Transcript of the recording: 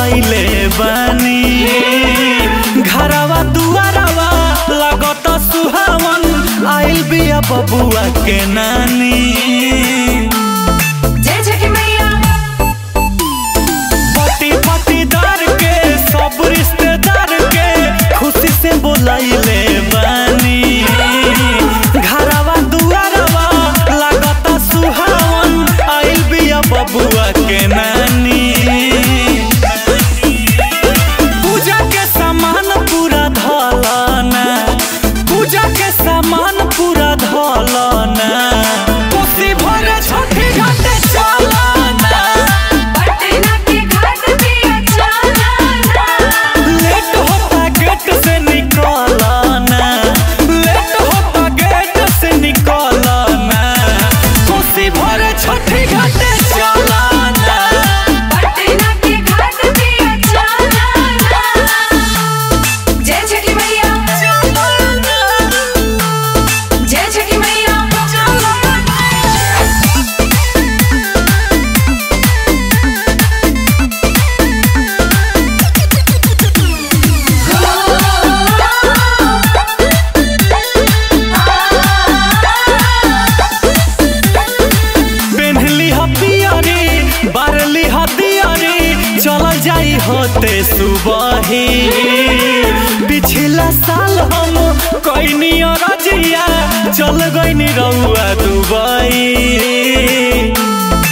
बोलैले बानी घरवा दुआरवा लागत सुहावन आइल बिया बबुआ के नानी जय छठी मैया पति पतिदार के सब रिश्तेदार के खुशी से बोलैले बानी घरवा दुआरवा लागत सुहावन आइल बिया बबुआ के नानी पूजा के सामान पूरा धलना पूजा के सामान पूरा धलना कोसी भरे छोटी घाटे चलना पटना के घाट पे अच्छा लाना लेट होता गेट से निकलना लेट होता गेट से निकलना कोसी भरे छोटी घाटे चलना पटना के घाट पे अच्छा लाना जय छठी मैया जय छठी मैया पेन्हली हथियारी बारली हथियारी चल जाई होते सुबही पिछला साल हम कैनी रजिया चल गईनी रउआ दुबई